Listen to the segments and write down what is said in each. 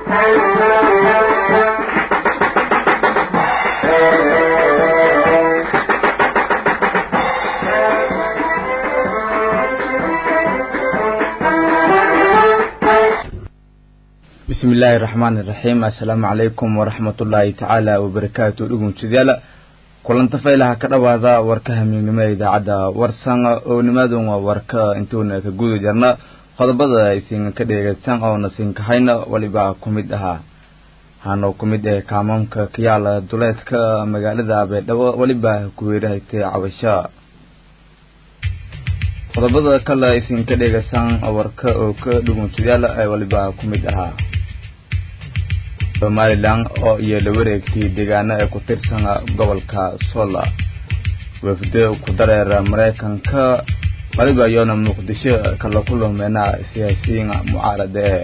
bismi illaahi raxmaani raxiim assalaamu calaykum waraxmatullaahi tacaala wabarakaatu dhugunsidayaal kulanta faylaha ka dhowaada warka hamiignimo ee idaacadda warsan oo nimaadun waa warka intuuna ka guda jarna qodobada aysin ka dheegaysan oona sinkahayna weliba ku mid ahaa hano ku mid ee kaamamka kayaala duleedka magaalada beedhabo weliba kuweerahaytay cabasho qodobada kale aysin ka dheegaysan warka oo ka dhugunsidayaal ee weliba ku mid ahaa somalilan oo iyo la wareegtay deegaano ee ku tirsan gobolka sola wafdo ku dareera maraykanka waliba iyoona muqdisho kala ku lumeena siyaasiyiin mucaarada ee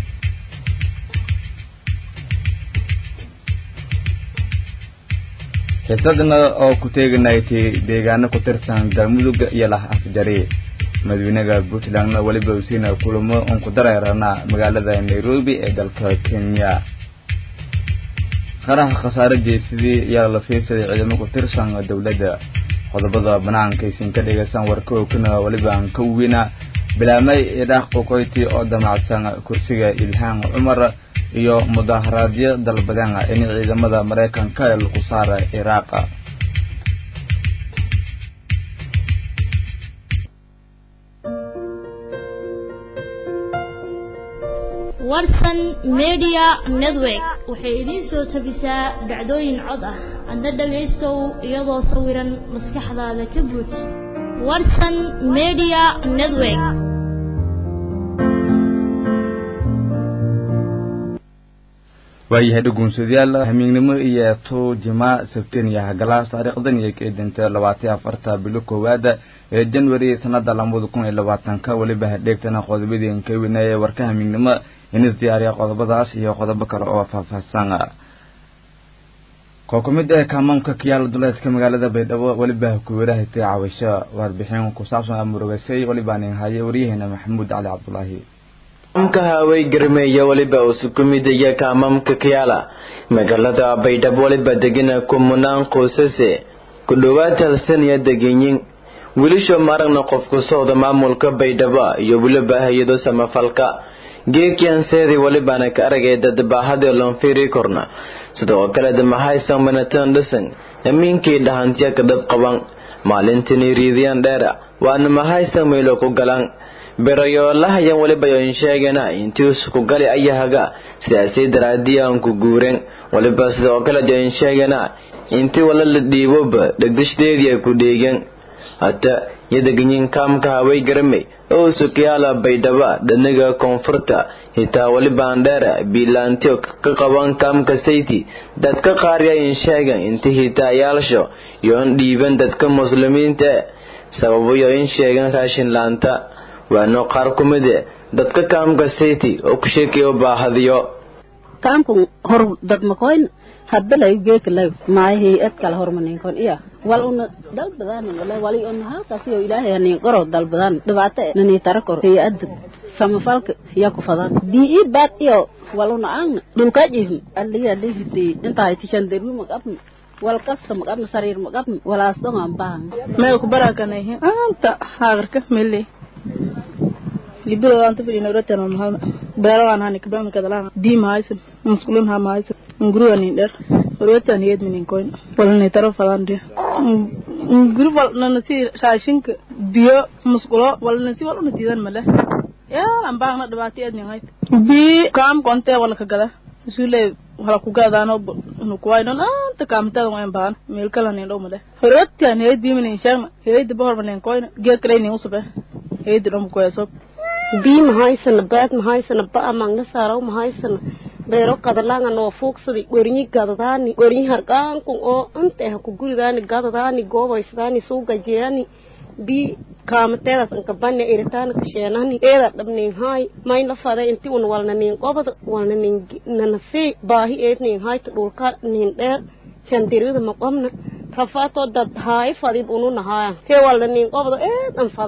xiisadna oo ku teeganaytay deegaano ku tirsan galmudug iyo lah afjari madaxweynaha puntlandna weliba usiina kulamo un ku dareerana magaalada nairobi ee dalka kenya qaraha khasaare jeysadii ayaa la fiirsaday ciidamo ku tirsan dowladda qodobada banaanka aysan ka dhegaysan warka ookana weliba aan ka weyna bilaamay idhaaq qokoyti oo damacsan kursiga ilhaan cumar iyo mudaharaadyo dalbadeen in ciidamada maraykanka ee lagu saara iraaqa warsan media network waxay idiin soo tabisaa dhacdooyin cod ah adna dhagaystow iyadoo sawiran maskaxdaada ka buuj warsan media network waayahay dhuguunsadayaal hamiignimo iyo to jimaa sabteen iyo hagalaas taariikhdan iyo keedinta labaatan afarta bilo koowaada ee january sanada labada kun iyo labaatanka weliba hadheegtana qodobadii ka weynaaye warka hamiignimo inis diyaariya qodobadaas iyo qodobo kale oo faahfaahsan koo ku mid ee kaamamka kiyaala duleedka magaalada baydhabo weliba kuweerahaytay cabasho warbixin ku saabsan amurugasay weliba nin haye waryaheena maxamuud cali cabdulaahi kaamka hawey garmeeya weliba usu ku midaya kaamamka kiyaala magaalada baydhabo weliba degana kumunaan qoysase ku dhowaad talsaniya degenyin wiilasho maragna qofku socda maamulka baydhabo iyo weliba hay-ado samafalka geekianseedii welibaana ka aragay dad baahadii loonfiiri korna sidoo kale damahaysan manatan dhisan amiinkii dhahantiya ka dad qaban maalintini riidiyan dheera waana mahaysan maylo ku galan berayoolahayan weliba yoin sheegana intii isku gali ayahaga sidaasay daraadiyan ku guuren weliba sidoo kale join sheegana intii wala la dhiiboba dhegdishdeedii ay ku dheegen hata yadaganyin kaamka haway garamay oo sukiyaala baydhaba dhaniga koonfurta hitaa welibaan dheera biilaantiyo ka qaban kaamka sayti dadka qaar yayin sheegan inta hitaayaasho yoon dhiiban dadka muslimiinta e sababo yoin sheegan raashin laanta waano qaar ku mide dadka kaamka sayti oo ku sheekeyo baahadiyo kaamku hor dadmakoyn hadbalay geekalay maay hay-ad kale hormaninkon iya wal una dalbadan wala wali una halkaas iyo ilaahay hanin qoro dalbadan dhibaato nani tara kor hay-ad samafalka ya ku fadan bii baad iyo wal una aan dhulka jiifn aliya dhifti inta tishan deru magabn wal kasta magabn sariir magabn walaas dongan baan may ku barakanay anta haagarka mele libiro anta fadhina rotan mahal beerawan hani kabam kadalan di mahaysan muskulun ha mahaysan nguru ani der rotan yed minin koin walani taro falande nguru wal nana si raashinka biyo muskulo walana si waluna diidan male ya ambaan na dhibaati edni hayt bi kaam konte wala ka gada sule wala ku gadaano nu kuwaynon anta kaamtada wayan baan meel kala nin dhow male rotan yed bi minin shagna yed bahor manin koin geekrayni usube yed dhom koyasob bii mahaysana baad mahaysana ba'a mangna saaraw mahaysana beero kadalanga noo fuugsadi gornyi gadadaani gornyi harqaankun oo ante ha ku guridaani gadadaani goobaysadaani suugajeani bii kaamateedas ankabane iritaana kasheenani eeda dhabnin haay mayna fade inti un walna nin qobada walna nin nanasi baahi eed nin hayta dhulka nin dheer shandirida maqobna rafaatoo dad haay fadib unu nahaaya kee walna nin qobada eed an fadaan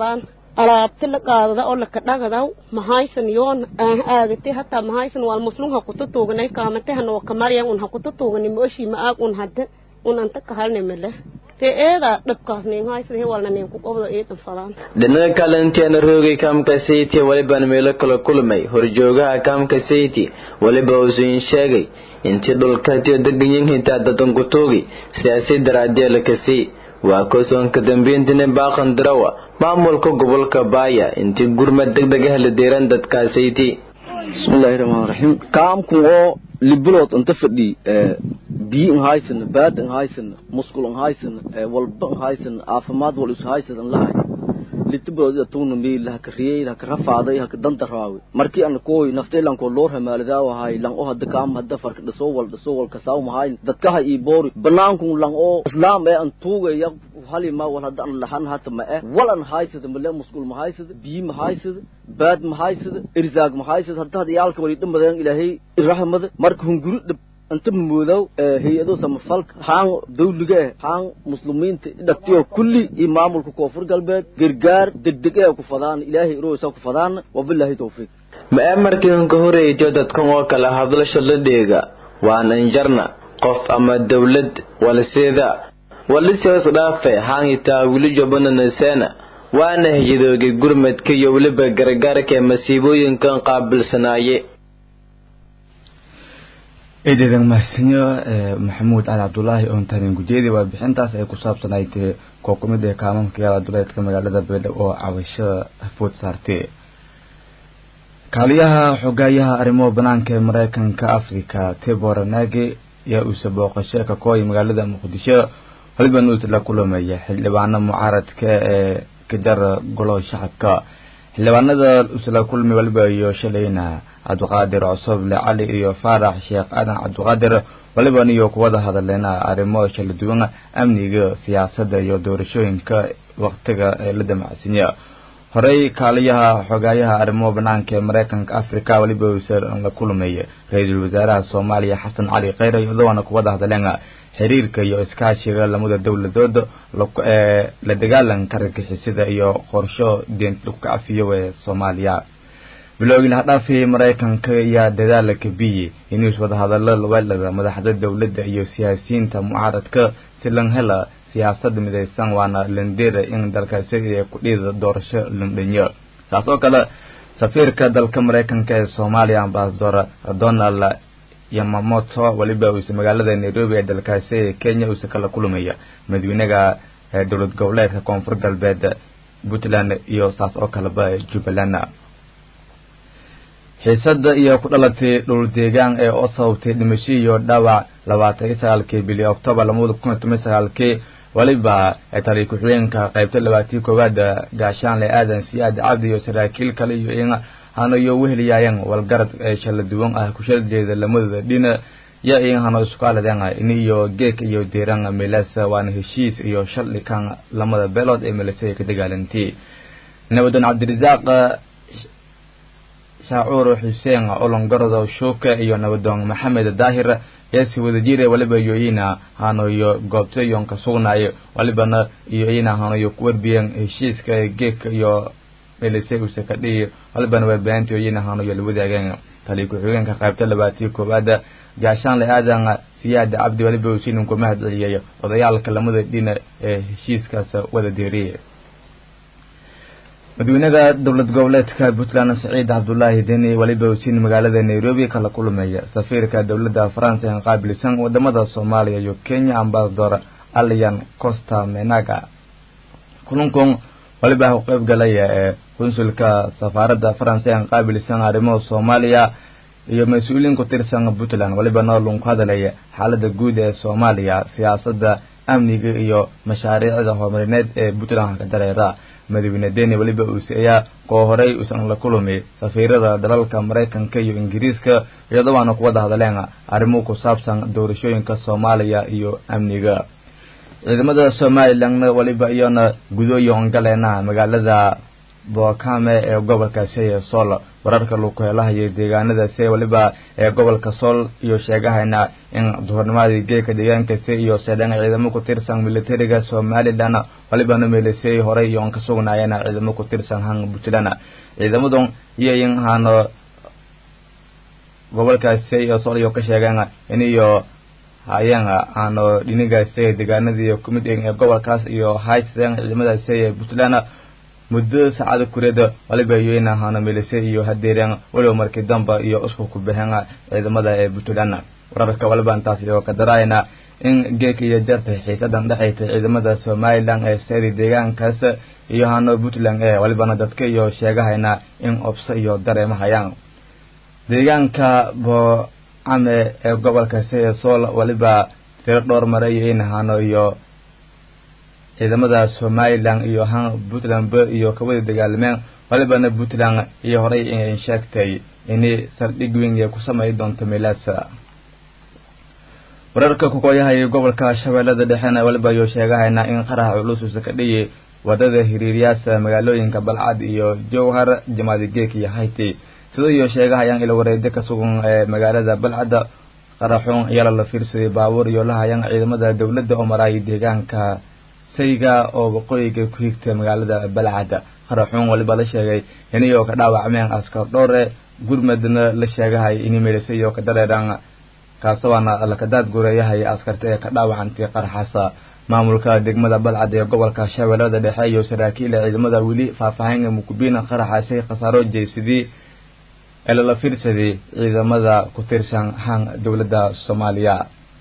alaabti la qaadada oo laka dhagadaw mahaysan yoon aan aagate hataa mahaysan wal muslum ha kuta tuuganay kaamate hana wakamaryan un ha kuta tuugani mooshi ma aag un hadde un anta kahalne mele te eeda dhabkaas nin haysan he walna nin ku qobdo eedan fadaan dhinaca kale inteena roogay kaamka sayti walibaan meelo kala kulmay horjoogaha kaamka sayti waliba uusuin sheegay intii dhulkatiyo deganyin hitaa dadan ku tuugi siyaasi daraadee la kasii waa kosoonka dambeyntina baaqan dirawa maamulka gobolka baaya intii gurmad degdeg ah la deeran dadkaasayti bismillahi rahmaani rahiim kaamku oo libilood inta fadhi biyo in haysana baad in haysana musqul in haysana walba in haysana caafimaad wal is haysadan lahay litibilood ida tugna meel haka riyey haka rafaaday haka danta raawi markii aan kooy naftay lan ko loor hamaalidaa wahay lan oo hadda kaam hadda farka dhiso wal dhiso wal kasaaw mahay dadkaha ii boori banaanku lan oo islaam ee aan tuugaya hali ma wal hadda aan lahan hata ma eh walan haysada male musqul ma haysada biyo ma haysada baad ma haysada irzaag ma haysada hadda hadda yaalka wali dhimadeen ilaahay irahmada marka hunguri dhib inta mamoodow hay-ado samafalka haan dawliga eh haan muslimiinta dhagtiyo kulli iyo maamulka koonfur galbeed gargaar degdeg ee ku fadaan ilaahay iroosa ku fadaana wabilaahi tawfiiq ma ee markiin ka horeytiyo dadkan oo kale hadlasha la dheega waan injarna qof ama dawlad walseeda waliseos dhaafe haangitaa wili jobana naseena waana hayadoogay gurmadka iyo weliba gargaarka ee masiibooyinkan qaabilsanaaye eedeedan mahadsanyo maxamuud cali cabdulaahi oon tarin gujeedi warbixintaas ay ku saabsanayd koo ku mid ee kaamamka yaala duleedka magaalada beledhabo oo cabashada food saartay kaaliyaha xogaayaha arrimaha banaanka ee mareykanka africa tibor nage ayaa uuse booqasho ka kooya magaalada muqdisho waliba nuut la kulamaya xildhibaano mucaaradka ee kajara golaha shacabka xildhibaanada usla kulmi waliba iyo shalayna cabdiqaadir cosoble cali iyo faarax sheekh aadan cabdiqaadir waliban iyo kuwada hadaleena arrimo kala duwan amniga siyaasadda iyo doorashooyinka waqtiga ee la damacsanya horey kaaliyaha xogaayaha arrimaha banaanka ee mareykanka africa waliba uuse la kulmay ra-iisul wasaaraha soomaaliya xasan cali kheyre iyadoona kuwada hadleen xiriirka iyo iskaashiga lamada dowladooda ee la dagaalanka argagixisada iyo qorsho deenta lagu kacafiyo ee soomaaliya bilowgii laha dhaafay mareykanka ayaa dadaala kabiyey inuu iswada hadalo lawelada madaxda dowladda iyo siyaasiyiinta mucaaradka si lan hela siyaasada midaysan waana landera in dalkaasi ay ku dhiida doorasho landhanyo taas oo kale safiirka dalka mareykanka ee soomaaliya ambasador donald yamamoto waliba uuse magaalada nairobi ee dalkaasi ee kenya uuse kala kulmaya madaxweynaha dowlad goboleedka koonfur galbeed puntland iyo saas oo kaleba jubbaland xiisada iyo ku dhalatay dhul deegaan ee oo sababtay dhimasho iyo dhaawac labaatan iyo sagaalkii bili octoobar labada kun iyo toban sagaalkii waliba tali ku-xigeenka qaybta labaatii koowaad gaashaanle aadan siyaad cabdi iyo saraakiil kale iyo in hano iyo weheliyaayeen walgarad ee shala duwan ah kushal jeeda lamadooda dhina ya in hano iskualadeen in iyo geek iyo deeran meelaas waana heshiis iyo shalli kan lamada beelood ee meelase ka dagaalantay nabadan cabdirasaaq shaacuur xuseen olongorodo shuuke iyo nabadoon maxamed daahir yaasi wadajire waliba yoyina hanoyo goobta yonka sugnaayo walibana yoyina hanoyo kuwarbiyeen heshiiska geeka iyo melise use ka dhihi walibana warbaahinta yoyina hanoyo la wadaageen tali ku-xigeenka qaybta labaatii koowaad gaashaanle aadan siyaad cabdi waliba usiinin ku mahad celiyay odayaalka lamada dhina ee heshiiskaas wada deeriyay madaxweynaha dowlad goboleedka puntland saciid cabdulaahi deni waliba usiin magaalada nairobi kala kulmaya safiirka dowladda faransa ee qaabilsan wadamada soomaaliya iyo kenya ambasador alian costa menaga kulankun waliba u qeyb galaya ee qunsulka safaaradda faransa ee qaabilsan arrimaha soomaaliya iyo mas-uuliyiin ku tirsan puntland waliba noolun ku hadalaya xaalada guud ee soomaaliya siyaasadda amniga iyo mashaariicda horumarineed ee puntland ka dareera madaxweyne deni weliba uuse ayaa koo horey uusan la kulmi safiirada dalalka maraykanka iyo ingiriiska iyadoo waana ku wada hadleen arrimo ku saabsan doorashooyinka soomaaliya iyo amniga ciidamada somalilandna waliba iyona gudooyo ongaleena magaalada bookame ee gobolka sheye sool wararka lagu helahayay deegaanadaasi weliba ee gobolka sool iyo sheegahayna in duhurnimadii geeka deegaankaasi iyo seedhan ciidamo ku tirsan militariga somalilan walibana meelisay horey iyo an ka sugnaayeen ciidamo ku tirsan han puntland ciidamadan iyo in hano gobolkaasi iyo sool iyo ka sheegeen in iyo hayeen aano dhinigaasi deegaanadii kumid ee gobolkaas iyo haysadeen ciidamadaasi ee puntland muddo saacada kureeda waliba yoyna hana melisay iyo hadeereen waliba markii damba iyo isku ku baxeen ciidamada ee puntland wararka waliba intaas iyo ka daraayna in geeka iyo jarta xiisadan dhexaysa ciidamada somalilan ee sari deegaankaas iyo hano puntland ee walibana dadka iyo sheegahayna in obso iyo dareemahayaan deegaanka boocame ee gobolka seye sool waliba tiro dhowr maray in hano iyo ciidamada somalilan iyo han puntland iyo kawada dagaalameen walibana puntland iyo horey in sheegtay inay saldhig weyn ay ku samey doonto meelaasa wararka kukoyahay gobolka shabeellada dhexena waliba iyo sheegahayna in qaraha culus uusa ka dhiyay wadada hiriiryaasa magaalooyinka balcad iyo jowhar jamaadi geek iyo hayti sida iyo sheegahayaan ila wareedo ka sugan ee magaalada balcadda qaraxuun iyala la fiirsaday baabuur iyo lahayaan ciidamada dowladda oo maraayay deegaanka sayga oo waqooyiga ku higta magaalada balcad qaraxuun waliba la sheegay inayoo ka dhaawacmeen askar dhowre gurmadna la sheegahay inay meelisay iyo ka dareeraan kaasawaana lakadaad gureeyahay askarta ee ka dhaawacantay qaraxaasa maamulka degmada balcad ee gobolka shabeellada dhexe iyo saraakiila ciidamada weli faahfaahin mukubiina qaraxaasi khasaaro jeysadii ee lala fiirsaday ciidamada ku tirsan han dowladda soomaaliya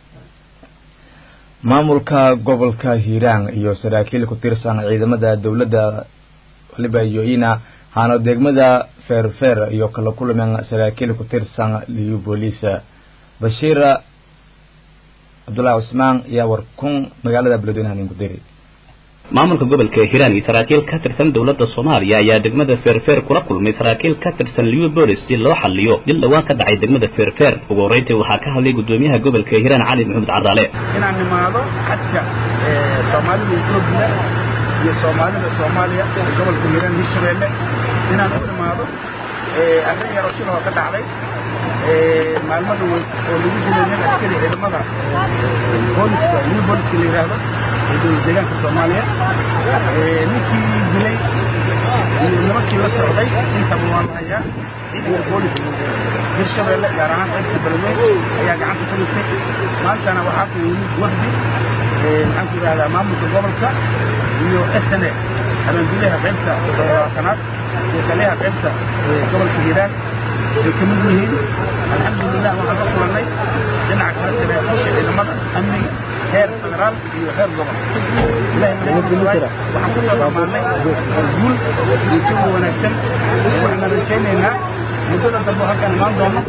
maamulka gobolka hiiraan iyo saraakiil ku tirsan ciidamada dowladda waliba yoina hano degmada feerfeer iyo kala kulmeen saraakiil ku tirsan liyu booliis bashiir cabdullahi cusmaan ayaa warkun magaalada beledweynaha nin ku diri maamulka gobolka hiiraan iyo saraakiil ka tirsan dowladda soomaaliya ayaa degmada feerfeer kula kulmay saraakiil ka tirsan liubolis si loo xaliyo dil dhawaan ka dhacay degmada feerfeer ugu horreyntii waxaa ka hadlay gudoomiyaha gobolka hiiraan cali maxamed caraale inaan nimaado xadka soomaalida etoobiya iyo soomaalida soomaaliya ee gobolka hiiraan hirshabeelle inaan u nimaado arrin yaroo sidoo ka dhacday maalmada weyn oo lagu dilay nin askari ciidamada booliska new booliska la yidhaahdo ee dowlad deegaanka soomaaliya ninkii dilay iyo nimankii la socday intaba waa la hayaa ciidanka booliska hirshabeelle gaar ahaan qaybta beledweyn ayaa gacanta ku dhigtay maantana waxaa ku yimid wafdi maxaan ku yidhahdaa maamulka gobolka iyo s n a abaanduliyaha qaybta toddobaatanaad iyo taliyaha qaybta gobolka hiiraan ay ka mid yihiin alxamdulilah waxaan ka kulannay dhinaca kale saraakiisha ciidamada amniga heer federaal iyo heer gobol waxaan ku soo dhammaanay guul iyo jawi wanaagsan waxaan rajaynaynaa muddada dambe halkaan imaan doono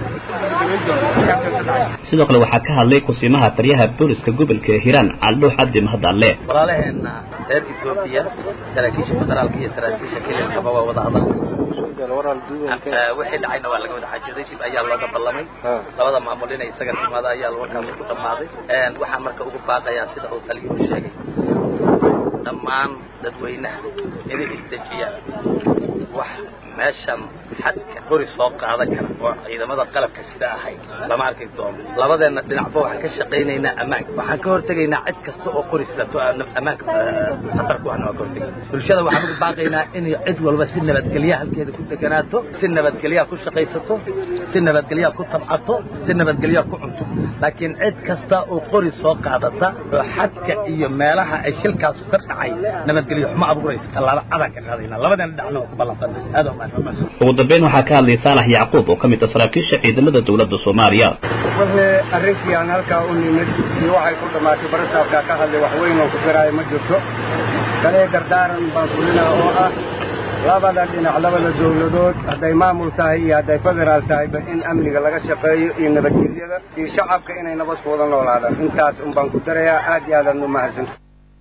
sidoo kale waxaa ka hadlay kusiimaha taliyaha booliska gobolka hiiraan caldhuux cabdi mahadalle walaalaheenna reer etoobiya saraakiisha federaalka iyo saraakiisha kelinkaba waa wada hadal wixii dhacayna waa laga wada xaajooday dib ayaa looga ballamay labada maamul inay isaga timaado ayaa warkaas ku dhammaaday waxaan marka ugu baaqayaa sida uu taliyuhu sheegay dhammaan dadweynaha inay isdejiyaan wax meeshan xadka qori soo qaadan kara oo ciidamada qalabka sida ahayd lama arki doono labadeenna dhinacba waxaan ka shaqaynaynaa ammaanka waxaan ka hortegaynaa cid kasta oo qori sidato ammaanka khatar ku ahna waa ka hortegayna bulshada waxaan ugu baaqaynaa inay cid walba si nabadgelya halkeeda ku deganaato si nabadgelyaa ku shaqaysato si nabadgelyaa ku tabcato si nabadgelyaa ku cunto laakiin cid kasta oo qori soo qaadata oo xadka iyo meelaha ay shilkaasu ka dhacay nabadgelyo xumo abuuraysa tallaabo cadaan ka qaadaynaa labadeena dhinacna waa ku ballanqana aad waa ugu dambeyn waxaa ka hadlay saalax yacquub oo ka mid ah saraakiisha ciidamada dowladda soomaaliya wixii arrinkii aan halkaa u nimid iyo waxay ku dhammaatay barasaabkaa ka hadlay wax weyn oo ku garaayo ma jirto kalee dardaaran baan fulinaa oo ah labada dhinac labada dowladood hadday maamul tahay iyo hadday federaal tahayba in amniga laga shaqeeyo iyo nabadgelyada iyo shacabka inay nabad ku wada noolaadaan intaas un baan ku darayaa aad iyo aadaan u mahadsanta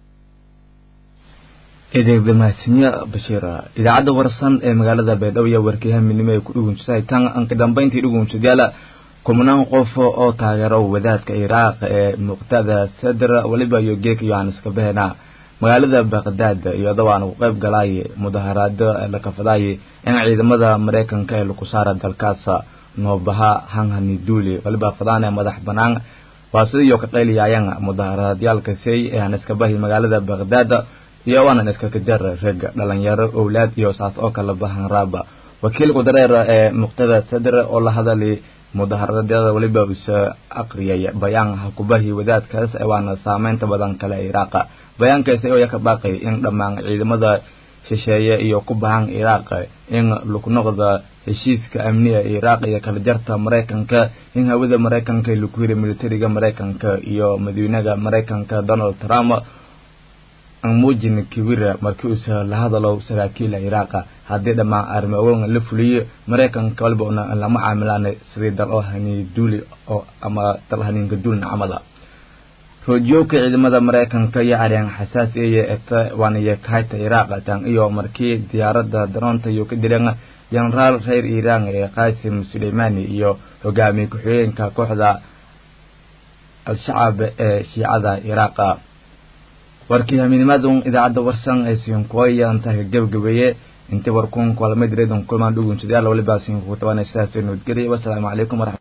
eedeegda mahadsanyo bashiir idaacadda warsan ee magaalada baydhabo iyo warkiihaminimo ay ku dhugunsahay tan anka dambayntii dhugunsadayaala kumanaan qof oo taageero wadaadka iraaq ee muqtada sadr waliba iyo geek yohanes kabehena magaalada baqdaad iyadoo aan ku qayb galay mudaharaado la kafadaayay in ciidamada maraykanka ee lagu saara dalkaas noobaha hanghani duuli waliba fadaan ee madax banaan waa sidii ka qayliyaayeen mudaharaadyaalkasay ee aan iska bahi magaalada baqdaad iyo waanan iska kajar rag dhalinyaro owlaad iyo saas oo kala bahan raaba wakiilku dareer ee muqtada sadr oo la hadalay mudaharaadyada waliba usa aqriyay bayaan hakubahi wadaadkaas waana saameynta badan kale iraaq bayaankaasi oo ka baaqay in dhammaan ciidamada shisheeye iyo ku bahan iraaq in lagu noqdo heshiiska amniga iraaq iyo kala jarta maraykanka in hawada maraykanka lagu yiri militariga maraykanka iyo madaxweynaha maraykanka donald trump aan muujin kibira markii uu la hadalo saraakiil iraaq haddii dhammaan arrimaha la fuliyo maraykanka walba una lama caamilaan sidii dal oo hani duuli oo ama dal haninka duulin camada roojiyowka ciidamada maraykanka iyo aryan xasaasi iyo eta waaniyo kahayta iraaq tan iyo markii diyaaradda daroonta iyo ka dileen jenaraal reer iiraan ee qaasim suleymani iyo hogaamiye ku-xigeenka kooxda al-shacab ee shiicada iraaqa warkii hamiinimaadun idaacadda warsan ee siinkuwaya intaa gabagabeeye intii warkuun kulamadireedun kulmaan dhugunsidayaal waliba siinkugu tabanay sidaas nabadgelya wasalaamu calaykum waraxmat